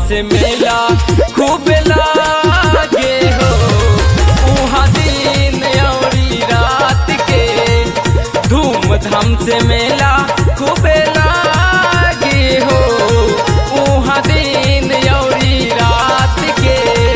से मेला खूब लागे हो उहाँ दिन औरी रात के धूमधाम से मेला खूब लागे हो उहाँ दिन औरी रात के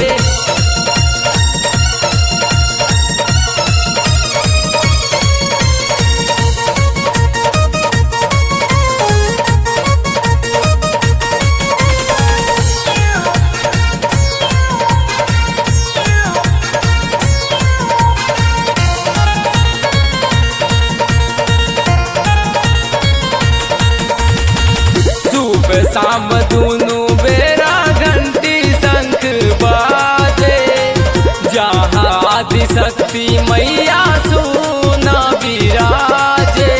सुबह शाम दुनू बेरा घंटी शंख बाजे जहाँ आदि शक्ति मैया सुना विराजे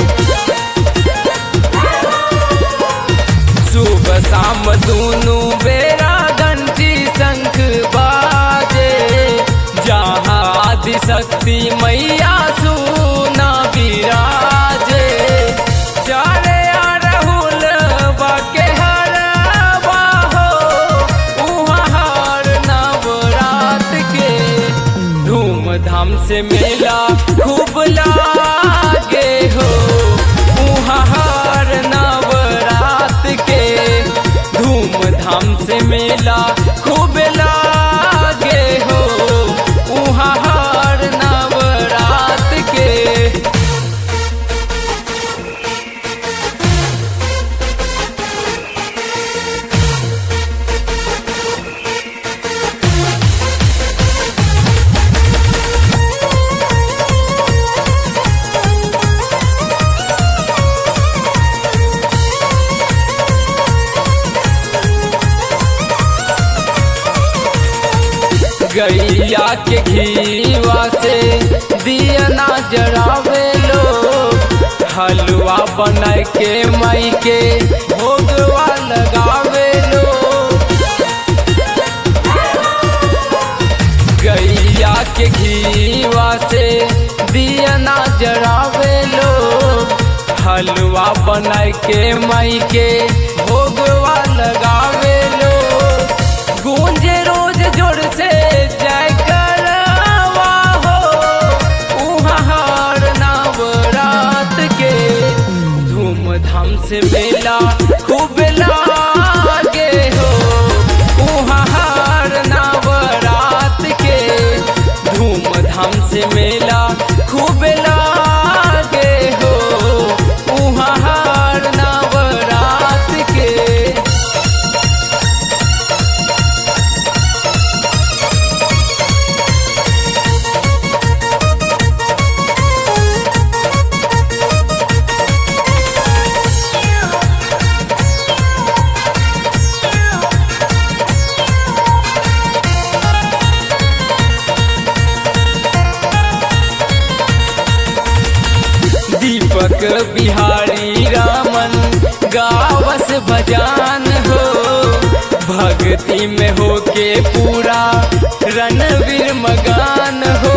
सुबह शाम दुनू बेरा घंटी शंख बाजे जहाँ आदि शक्ति मैया सुना विराजे चारे अड़हुल बाके हरवा हो उहाँ हर नवरात के धूमधाम से मेला खूब लागे हो उहाँ हर नवरात के धूमधाम से मेला खूब लागे हो उहाँ हर नवरात के गैया के घीवा से दिया ना जरावे लोग हलवा बनाए के मई के भोगवा लगावे लोग गैया के घीवा से दिया ना जरावे लोग हलवा बनाए के मई के भोगवा लगावे लोग गूंजे रोज जोर से जय करवा हो उहाँ हर नवरात के धूमधाम से मेला खूब लागे हो उहाँ हर नवरात के धूमधाम से मेला खूब लागे हो उहाँ हर नवरात के दीपक बिहारी रामन गावस भजान हो भक्ति में हो के पूरा रणवीर मगान हो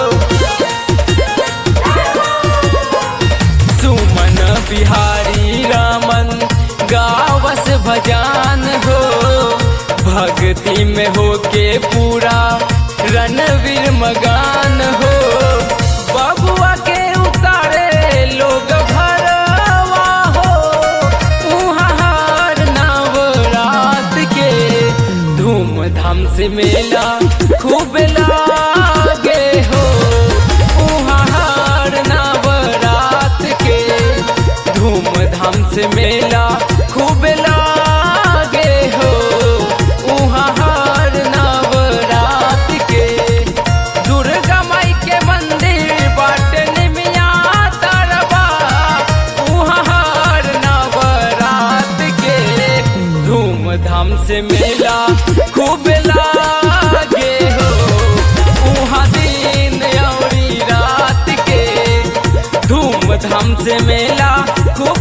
सुमन बिहारी रामन गावस भजान हो भक्ति में हो के पूरा रणवीर मगान हो बबुआ के उतारे लोग भरवा हो उहाँ हर नवरात के धूमधाम से मेला खूब लागे हो उहाँ हर नवरात के धूमधाम से मेला खूब लागे हो उहाँ हर नवरात के दुर्गा माई के मंदिर बाटे निमिया तरबा उहाँ हर नवरात के धूमधाम से मेला खूब लागे हो उहाँ दिन औरी रात के धूमधाम से मेला खूब